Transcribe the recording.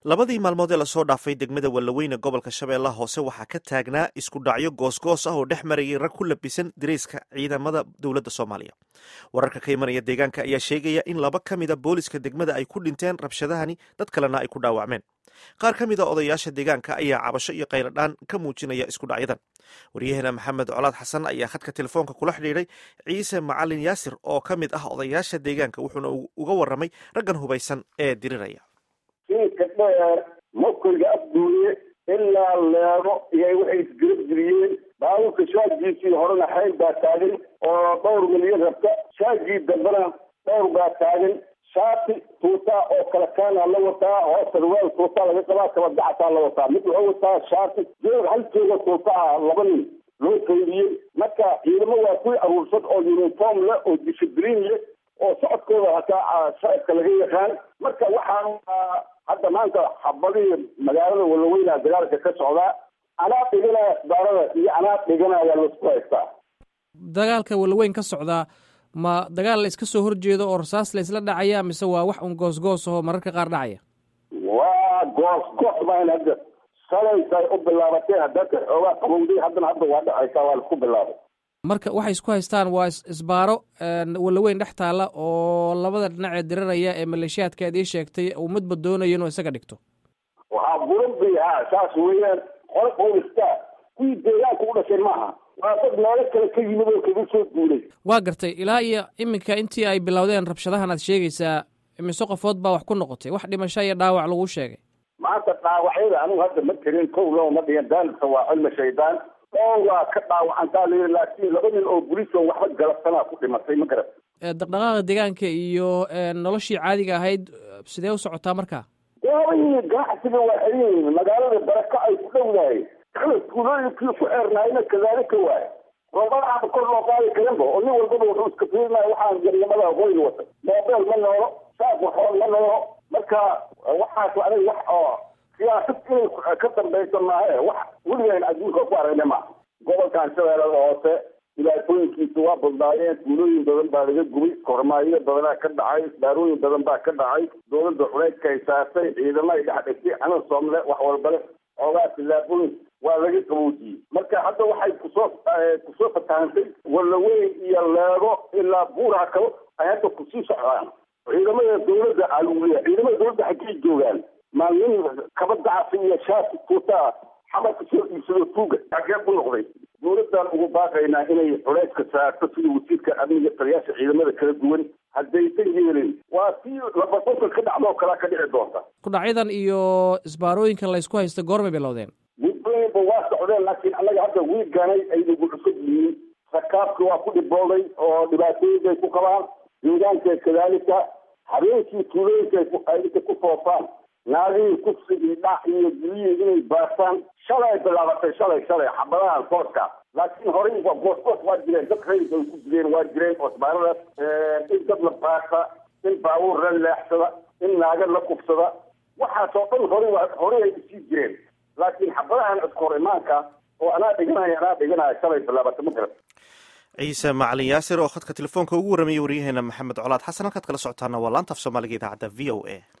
labadii maalmood ee lasoo dhaafay degmada wallaweyne gobolka shabeellaha hoose waxaa ka taagnaa isku dhacyo goosgoos ah oo dhex marayay rag ku labisan dirayska ciidamada dowladda soomaaliya wararka ka imanaya deegaanka ayaa sheegaya in laba ka mida booliska degmada ay ku dhinteen rabshadahani dad kalena ay ku dhaawacmeen qaar ka mida odayaasha deegaanka ayaa cabasho iyo qayladhaan ka muujinaya isku dhacyadan waryaheena maxamed colaad xasan ayaa khadka telefoonka kula xidhiidhay ciise macalin yaasir oo ka mid ah odayaasha deegaanka wuxuuna uga warramay raggan hubaysan ee diriraya inka dheer makoyga afduuye ilaa leego iyo waxay isgarabgeliyeen baabuurka shaagiisii horena xayl baa taagan oo dhowr milyan rabta shaagii dambena dhowr baa taagan shaati tuutaa oo kala kaana la wataa hoos sarwaal tuutaa laga qabaa kabadacataa la wataa mid wuxuu wataa shaati joog hal jooga tuuta ah laba nin loo qaydiyey marka ciidamo waa kuwii aruursan oo uniform leh oo discibliin leh oo socodkooda hataa shacabka laga yaqaan marka waxaan hadda maanta xabadihii magaalada wallaweyna dagaalka ka socdaa anaa dhiganaya asbaarada iyo anaa dhiganaya laisku haystaa dagaalka wallaweyn ka socdaa ma dagaal la iska soo horjeedo oo rasaas la isla dhacaya mise waa wax un goosgoos ahoo mararka qaar dhacaya waa goosgoos maan hadda salaysay u bilaabatay hadaka xoogaa qabowday haddana hadda waa dhacaysaa waa laisku bilaabay marka waxay isku haystaan waa isbaaro wallaweyn dhex taalla oo labada dhinacee diriraya ee maleeshiyaadka aad ii sheegtay uu midba doonayo inuu isaga dhigto waxaa buran bay ha saas weeyaan qole boolista kuwii deegaanka u dhashay maaha waa dad meelo kale ka yimid oo kaga soo duulay waa gartay ilaa iyo iminka intii ay bilowdeen rabshadahan aad sheegaysaa imise qofood baa wax ku noqotay wax dhimasho iyo dhaawac lagu sheegay maanta dhaawacyada anigu hadda ma tirin kow loo ma dhigan daalibka waa cilmi shaydaan oo waa ka dhaawacantaa la yidhi laakiin laba nin oo bulis oo waxba galabsanaa ku dhimatay ma garat dhaqdhaqaaqa deegaanka iyo noloshii caadiga ahayd sidee u socotaa markaa waaway ganacsiga waa xeyin magaalada baraka ay ku dhowdahay tuulooyinkii ku xeernaayna kadaalika waay roobadaaba kor loo qaadi karinba oo nin walbaba wuxuu iska fiirinaya waxaan garnimada qoyl wata moobeel ma noolo saaq waxoon ma noolo marka waxaas aniga wax oo siyaasad inay ka dambayso maahe wax weligaan adduunka ku aragna maaha gobolkan shabeellada hoose dhibaatooyinkiisa waa badnaayeen tuulooyin badan baa laga gubay kormaayo badanaa ka dhacay isbaarooyin badan baa ka dhacay dowladda culeydka ay saartay ciidamo ay dhex dhigtay xanan soomle wax walba leh xoogaa tillaabooyin waa laga qaboojiyey marka hadda waxay kusoo kusoo fatahantay wallaweyn iyo leego ilaa buuraha kale ay hadda kusii socdaan ciidamada dowladda aluuliya ciidamada dowladda xaggay joogaan maalmin kabadacasi iyo shaati tuutaa xamarka soo iibsado tuuga xaggee ku noqday dowladdan ugu baaqaynaa inay culeyska saarto sida wasiirka amniga taliyaasha ciidamada kala duwan haddaysan yeelin waa si labasanka ka dhacdoo kalaa ka dhici doonta kudhacyadan iyo isbaarooyinkan laysku haysta goormay bilowdeen mudooyinba waa socdeen laakiin annaga hadda wiiganay ay nagu cusub yihiin rakaabka waa ku dhibooday oo dhibaatooyin bay ku qabaan deegaanka kadaalika habeenkii tuulooyinka ay ku foofaan naagihii kufsi iyo dhac iyo guriyii inay baartaan shalay bilaabatay shalay shalay xabadahan kooska laakiin horey waa goosgoos waa jireen dad rayis ay ku jireen waa jireen osbaaradaas in dad la baarta in baabuur la leexsada in naaga la kufsada waxaasoo dhan horey waa horey ay usii jireen laakiin xabadahan iskahor imaanka oo anaa dhiganaya anaa dhiganaya shalay bilaabatay ma garan ciise macalin yaasir oo khadka telefoonka ugu warramayay waryaheena maxamed colaad xasan halkaad kala socotaana waa laanta af soomaaliga idaacadda v o a